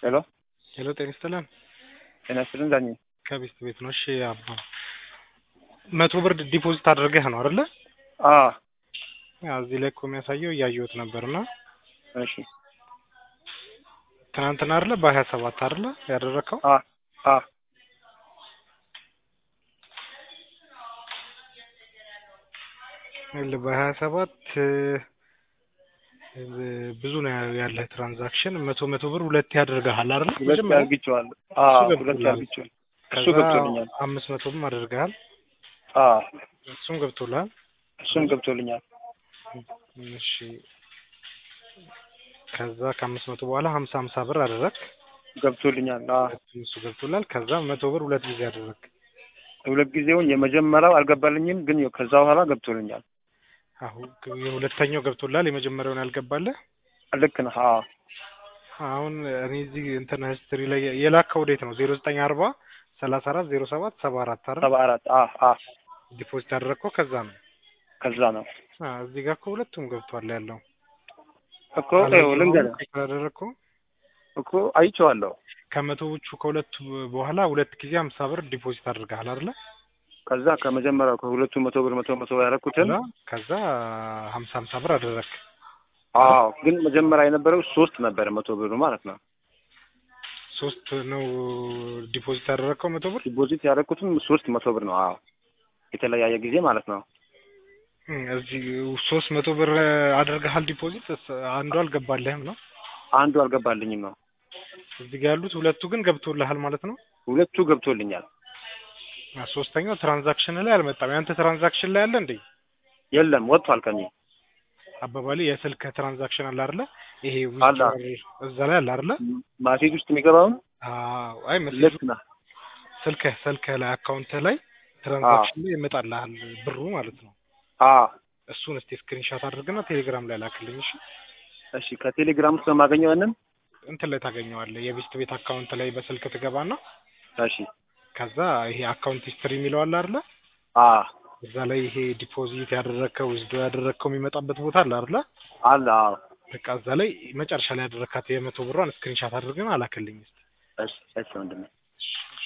ሄሎ ሄሎ ጤና ይስጥልን። ጤና ይስጥልን ዳኝ ከቤስት ቤት ነው። እሺ አባ መቶ ብር ዲፖዚት አድርገህ ነው አይደለ? አ ያው እዚህ ላይ እኮ የሚያሳየው እያየሁት ነበርና እሺ ትናንትና አይደለ በሀያ ሰባት አይደለ ያደረግከው? አ አ ይኸውልህ በሀያ ሰባት ብዙ ነው ያለህ ትራንዛክሽን መቶ መቶ ብር ሁለት ያደርግሃል አይደለ? ሁለት መጀመሪያ አርግቼዋለሁ። አ እሱ ሁለት ገብቶልሃል። አርግቼዋለሁ። እሱ ከዛ ገብቶልኛል። አምስት መቶ ብር አድርገሃል። አ እሱም ገብቶልሃል። እሱም ገብቶልኛል። እሺ ከዛ ከአምስት መቶ በኋላ ሀምሳ ሀምሳ ብር አደረግ ገብቶልኛል። አ እሱ ገብቶላል። ከዛ መቶ ብር ሁለት ጊዜ አደረግ ሁለት ጊዜውን የመጀመሪያው አልገባልኝም፣ ግን ከዛ በኋላ ገብቶልኛል። አሁን የሁለተኛው ገብቶላል። የመጀመሪያውን ያልገባለህ ልክ ነህ። አ አሁን እኔ እዚህ እንትን ሂስትሪ ላይ የላከው ወዴት ነው? ዜሮ ዘጠኝ አርባ ሰላሳ አራት ዜሮ ሰባት ሰባ አራት አይደል? ሰባ አራት አ አ ዲፖዚት ያደረግከው ከዛ ነው። ከዛ ነው አ እዚህ ጋር እኮ ሁለቱም ገብቷል ያለው እኮ ይኸው ልንገርህ ያደረግከው እኮ አይቼዋለሁ። ከመቶዎቹ ከሁለቱ በኋላ ሁለት ጊዜ ሀምሳ ብር ዲፖዚት አድርገሃል አይደለ? ከዛ ከመጀመሪያው ከሁለቱ መቶ ብር መቶ መቶ ያደረኩትን ከዛ ከዛ ሀምሳ ሀምሳ ብር አደረግክ። አዎ፣ ግን መጀመሪያ የነበረው ሶስት ነበረ መቶ ብሩ ማለት ነው። ሶስት ነው ዲፖዚት ያደረግከው መቶ ብር ዲፖዚት ያደረኩትም ሶስት መቶ ብር ነው። አዎ፣ የተለያየ ጊዜ ማለት ነው። እም፣ እዚህ ሶስት መቶ ብር አድርገሃል ዲፖዚት እስ- አንዱ አልገባልህም ነው። አንዱ አልገባልኝም ነው። እዚህ ጋር ያሉት ሁለቱ ግን ገብቶልሃል ማለት ነው። ሁለቱ ገብቶልኛል። አ ሶስተኛው ትራንዛክሽን ላይ አልመጣም። ያንተ ትራንዛክሽን ላይ አለ እንዴ? የለም ወጥቷል ከኔ አባባሌ የስልክ ትራንዛክሽን አለ አይደለ? ይሄ አለ። ዊዝድሮዋል እዛ ላይ አለ አይደለ? ማሴጅ ውስጥ የሚገባውን አዎ። አይ መስሎኝ ልክ ነህ። ስልክህ ስልክህ ላይ አካውንትህ ላይ ትራንዛክሽን ላይ ይመጣልሃል ብሩ ማለት ነው። አዎ፣ እሱን እስቲ ስክሪንሻት አድርግና ቴሌግራም ላይ ላክልኝ እሺ። እሺ። ከቴሌግራም ውስጥ ነው የማገኘው ያንን። እንትን ላይ ታገኘዋለህ። የቤስት ቤት አካውንት ላይ በስልክ ትገባና እሺ። ከዛ ይሄ አካውንት ሂስትሪ የሚለው አለ አይደለ? አዎ፣ እዛ ላይ ይሄ ዲፖዚት ያደረግከው ዊዝዶ ያደረግከው የሚመጣበት ቦታ አለ አይደለ? አለ። አዎ፣ በቃ እዛ ላይ መጨረሻ ላይ ያደረካት የመቶ ብሯን ስክሪንሻት አድርገን አላክልኝ እስቲ። እሺ፣ እሺ ወንድሜ። እሺ።